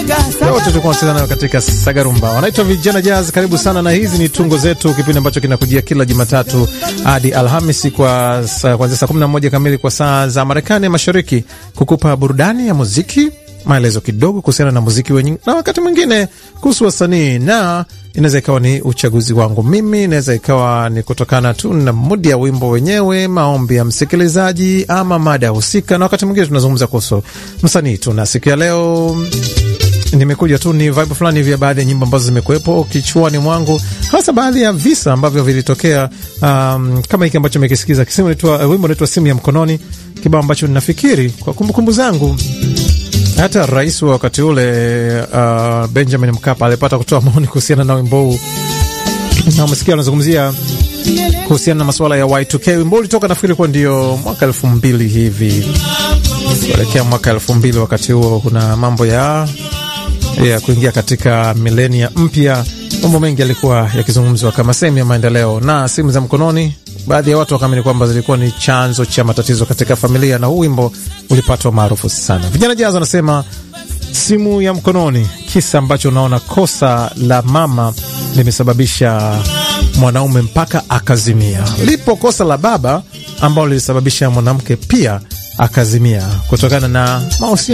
wote tulikuwa tunacheza nayo katika Sagarumba. Wanaitwa Vijana Jazz. Karibu sana, na hizi ni tungo zetu, kipindi ambacho kinakujia kila Jumatatu hadi Alhamisi kwa kuanzia saa 11 kamili kwa saa za Marekani Mashariki, kukupa burudani ya muziki, maelezo kidogo kuhusiana na muziki wenyewe, na wakati mwingine kuhusu wasanii, na inaweza ikawa ni uchaguzi wangu mimi, inaweza ikawa ni kutokana tu na mudi ya wimbo wenyewe, maombi ya msikilizaji, ama mada husika, na wakati mwingine tunazungumza kuhusu msanii tu. Na siku ya leo nimekuja tu ni vibe fulani vya baadhi ya nyimbo ambazo zimekuwepo kichwani mwangu, hasa baadhi ya visa ambavyo vilitokea, um, kama hiki ambacho mekisikiza kisimu naitwa uh, wimbo naitwa simu ya mkononi, kibao ambacho ninafikiri kwa kumbukumbu zangu hata rais wa wakati ule uh, Benjamin Mkapa alipata kutoa maoni kuhusiana na wimbo huu, na umesikia anazungumzia kuhusiana na masuala ya Y2K. Wimbo ulitoka nafikiri kuwa ndio mwaka elfu mbili hivi kuelekea mwaka elfu mbili wakati huo kuna mambo ya ya kuingia katika milenia mpya. Mambo mengi yalikuwa yakizungumzwa kama sehemu ya maendeleo, na simu za mkononi, baadhi ya watu wakaamini kwamba zilikuwa ni chanzo cha matatizo katika familia, na huu wimbo ulipatwa maarufu sana. Vijana Jazz wanasema simu ya mkononi, kisa ambacho unaona kosa la mama limesababisha mwanaume mpaka akazimia. Lipo kosa la baba ambalo lilisababisha mwanamke pia akazimia kutokana na mahusiano